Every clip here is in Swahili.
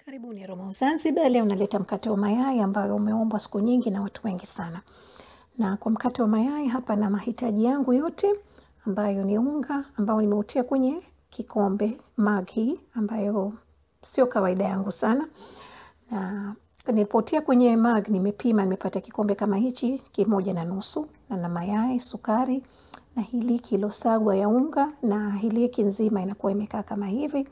Karibuni Roma Zanzibar. Leo naleta mkate wa mayai ambayo umeombwa siku nyingi na watu wengi sana. Na kwa mkate wa mayai hapa na mahitaji yangu yote ambayo ni unga ambao nimeutia kwenye kikombe mug hii ambayo sio kawaida yangu sana. Na nilipotia kwenye mug nimepima, nimepata kikombe kama hichi kimoja na nusu, na na mayai, sukari na hiliki iliyosagwa ya unga, na hiliki nzima inakuwa imekaa kama hivi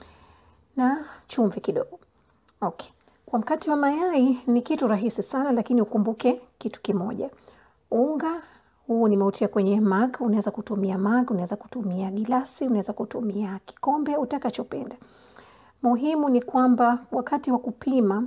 na chumvi kidogo. Okay. Kwa mkate wa mayai ni kitu rahisi sana, lakini ukumbuke kitu kimoja. Unga huu nimeutia kwenye mug. Unaweza kutumia mug, unaweza kutumia gilasi, unaweza kutumia kikombe utakachopenda. Muhimu ni kwamba wakati wa kupima,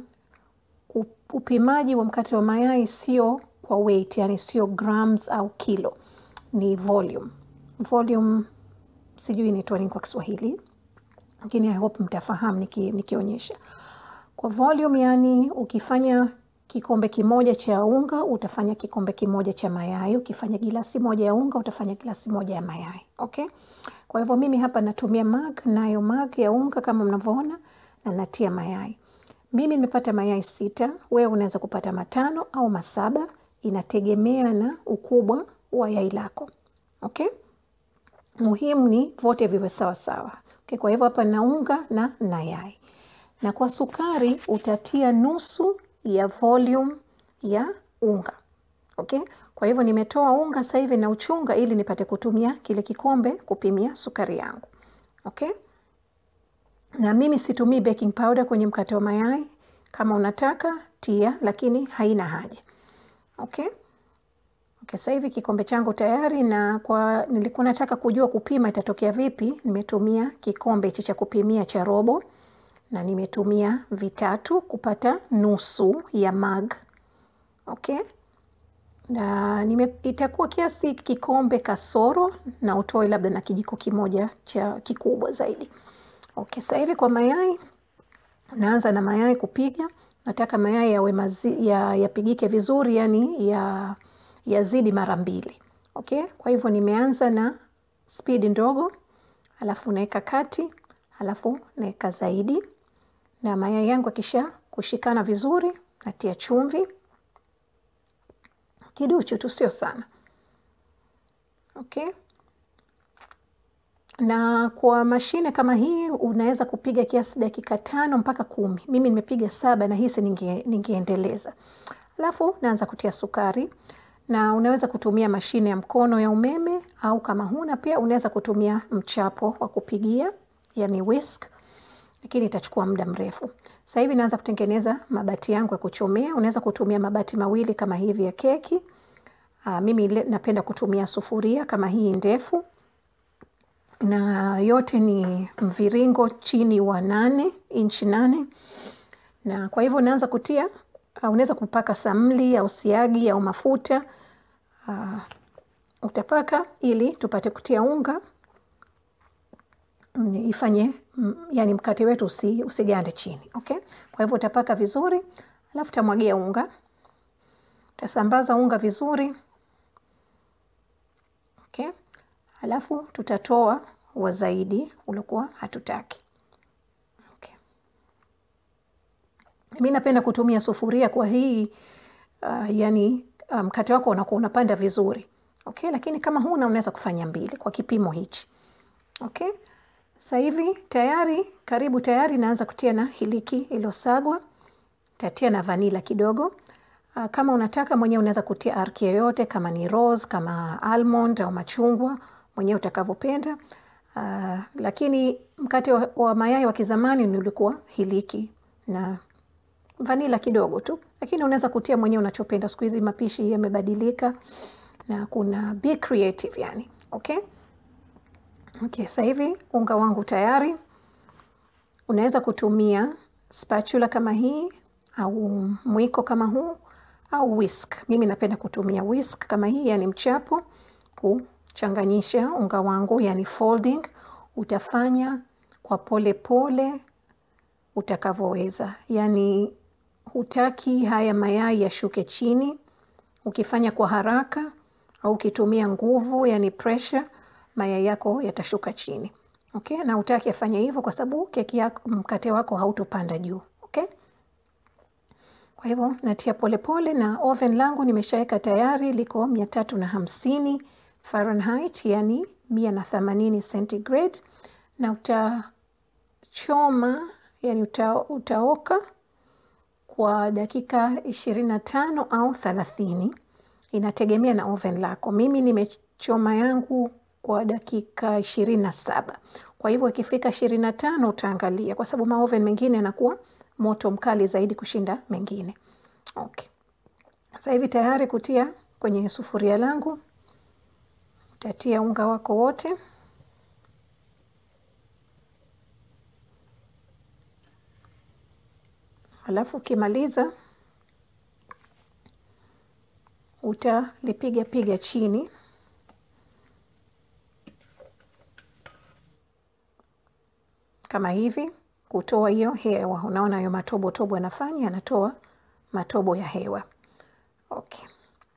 upimaji wa mkate wa mayai sio kwa weight, yani sio grams au kilo, ni volume. Volume sijui inaitwa nini kwa Kiswahili, lakini I hope mtafahamu niki, nikionyesha kwa volume. Yani ukifanya kikombe kimoja cha unga utafanya kikombe kimoja cha mayai. Ukifanya gilasi moja ya unga utafanya gilasi moja ya mayai. Okay, kwa hivyo mimi hapa natumia mug, nayo mug ya unga kama mnavyoona, na natia mayai. Mimi nimepata mayai sita, wewe unaweza kupata matano au masaba, inategemea na ukubwa wa yai lako. Okay, muhimu ni vote viwe sawa sawa. Okay, kwa hivyo hapa na unga na na yai, na kwa sukari utatia nusu ya volume ya unga. Okay, kwa hivyo nimetoa unga sasa hivi na uchunga ili nipate kutumia kile kikombe kupimia sukari yangu. Okay, na mimi situmii baking powder kwenye mkate wa mayai. Kama unataka tia, lakini haina haja. Okay. Okay, sasa hivi kikombe changu tayari, na kwa nilikuwa nataka kujua kupima itatokea vipi, nimetumia kikombe hichi cha kupimia cha robo na nimetumia vitatu kupata nusu ya mug. Okay, na nime, itakuwa kiasi kikombe kasoro, na utoe labda na kijiko kimoja cha kikubwa zaidi. Okay, sasa hivi kwa mayai naanza na mayai kupiga. Nataka mayai yawe mazi, ya, yapigike vizuri, yani ya yazidi mara mbili. Okay, kwa hivyo nimeanza na spidi ndogo, alafu naweka kati, alafu naweka zaidi, na mayai yangu akisha kushikana vizuri, natia chumvi kiduchu tu, sio sana. Okay, na kwa mashine kama hii unaweza kupiga kiasi dakika tano mpaka kumi. Mimi nimepiga saba na hisi ninge, ningeendeleza. Alafu naanza kutia sukari na unaweza kutumia mashine ya mkono ya umeme au kama huna pia unaweza kutumia mchapo wa kupigia, yani whisk, lakini itachukua muda mrefu. Sasa hivi naanza kutengeneza mabati yangu ya kuchomea. Unaweza kutumia mabati mawili kama hivi ya keki. Aa, mimi napenda kutumia sufuria kama hii ndefu, na yote ni mviringo chini wa nane inchi nane, na kwa hivyo unaanza kutia unaweza kupaka samli au siagi au mafuta uh, utapaka ili tupate kutia unga ifanye yani mkate wetu usi, usigande chini. Okay, kwa hivyo utapaka vizuri, alafu utamwagia unga, utasambaza unga vizuri. Okay, alafu tutatoa wa zaidi uliokuwa hatutaki. Mi napenda kutumia sufuria kwa hii uh, yani mkate um, wako unakuwa unapanda vizuri. Okay, lakini kama huna unaweza kufanya mbili kwa kipimo hichi. Okay, sasa hivi tayari, karibu tayari. Naanza kutia na hiliki iliyosagwa, tatia na vanila kidogo. Uh, kama unataka mwenyewe unaweza kutia arki yoyote, kama ni rose, kama almond au machungwa, mwenyewe utakavyopenda. Uh, lakini mkate wa, wa mayai wa kizamani ni ulikuwa hiliki na vanila kidogo tu, lakini unaweza kutia mwenyewe unachopenda. Siku hizi mapishi yamebadilika na kuna be creative yani. Okay, okay, sasa hivi unga wangu tayari. Unaweza kutumia spatula kama hii au mwiko kama huu au whisk. Mimi napenda kutumia whisk kama hii, yani mchapo, kuchanganyisha unga wangu, yani folding. Utafanya kwa pole pole utakavyoweza, yani hutaki haya mayai yashuke chini. Ukifanya kwa haraka au ukitumia nguvu, yani pressure, mayai yako yatashuka chini. Okay, na hutaki afanye hivyo kwa sababu keki yako, mkate wako hautopanda juu. Kwa hivyo natia polepole pole, na oven langu nimeshaweka tayari liko mia tatu na hamsini Fahrenheit, yani mia na themanini centigrade, na utachoma yani uta, utaoka kwa dakika ishirini na tano au thelathini inategemea na oven lako. Mimi nimechoma yangu kwa dakika ishirini na saba. Kwa hivyo ikifika ishirini na tano utaangalia, kwa sababu maoven mengine yanakuwa moto mkali zaidi kushinda mengine. Okay. Sasa hivi tayari kutia kwenye sufuria langu, utatia unga wako wote Alafu ukimaliza utalipiga piga chini kama hivi, kutoa hiyo hewa. Unaona hiyo matobo tobo yanafanya, yanatoa matobo ya hewa. Okay.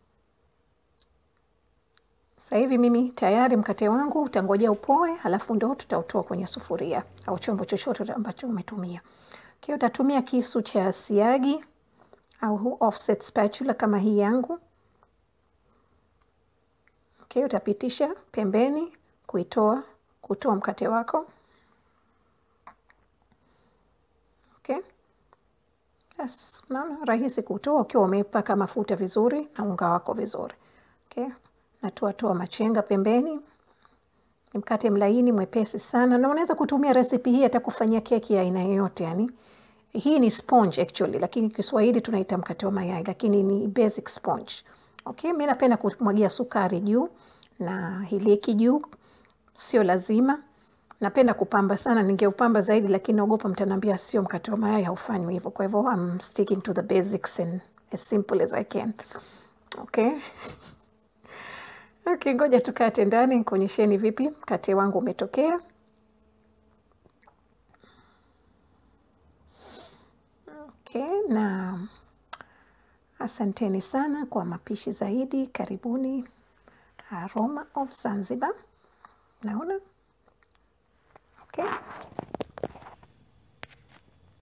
Sasa hivi mimi tayari mkate wangu utangojea upoe, halafu ndo tutautoa kwenye sufuria au chombo chochote ambacho umetumia. Okay, utatumia kisu cha siagi au offset spatula kama hii yangu. Okay, utapitisha pembeni kuitoa kutoa mkate wako. Okay. Yes, naona rahisi kutoa ukiwa umepaka mafuta vizuri na unga wako vizuri. Okay. Natoa toa machenga pembeni. Ni mkate mlaini mwepesi sana, na unaweza kutumia recipe hii hata kufanyia keki ya aina yoyote yani. Hii ni sponge actually, lakini Kiswahili tunaita mkate wa mayai, lakini ni basic sponge. Okay, mimi napenda kumwagia sukari juu na hiliki juu, sio lazima. Napenda kupamba sana, ningeupamba zaidi, lakini naogopa mtaniambia sio mkate wa mayai, haufanywi hivyo. Kwa hivyo I'm sticking to the basics and as simple as I can. Okay. Okay, ngoja tukate ndani nikuonyesheni vipi mkate wangu umetokea. Okay, na asanteni sana kwa mapishi zaidi. Karibuni Aroma of Zanzibar. Naona okay.